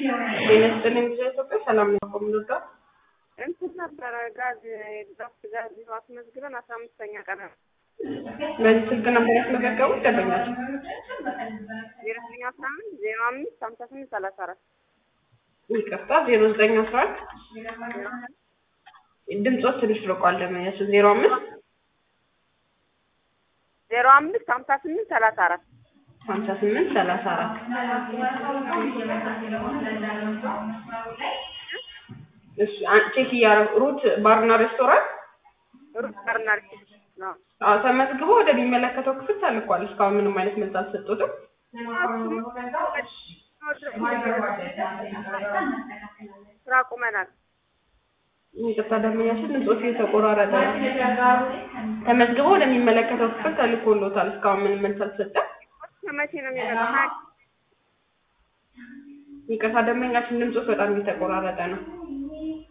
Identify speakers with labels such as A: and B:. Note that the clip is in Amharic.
A: ጤና ይስጥልኝ ጊዜ ኢትዮጵያ ሰላም ነው ከምንወዳ
B: እንትን ነበረ ጋዝ ድራፍት ጋዝ አስመዝግበን አስራ አምስተኛ ቀን
A: በዚህ ስልክ ነበር ያስመዘገቡት ደንበኛቸው
B: ዜሮ ዘጠኝ አስራ አምስት ዜሮ አምስት ሀምሳ ስምንት ሰላሳ አራት
A: ይቅርታ ዜሮ ዘጠኝ አስራ አንድ ድምፆት ትንሽ ርቋል ደንበኛቸው ዜሮ አምስት
B: ዜሮ አምስት ሀምሳ ስምንት ሰላሳ አራት
A: ሀምሳ ስምንት ሰላሳ አራት እሺ አን- ቼክ እያደረጉ ሩት ባርና ሬስቶራንት
B: ሩት ባርና ሬስቶራንት ነው።
A: አዎ ተመዝግቦ ወደሚመለከተው ክፍል ተልኳል እስካሁን ምንም አይነት መልስ አልሰጡትም
B: ስራ ቁመናል።
A: ይቅርታ ደንበኛችን ድምፆት እየተቆራረጠ ነው ተመዝግቦ ወደሚመለከተው ክፍል ተልኮሎታል እስካሁን ምንም መልስ አልሰጠም
B: ከመቼ ነው የሚመጣው? ሀያ
A: ይቅርታ ደንበኛችን ድምፆት በጣም እየተቆራረጠ ነው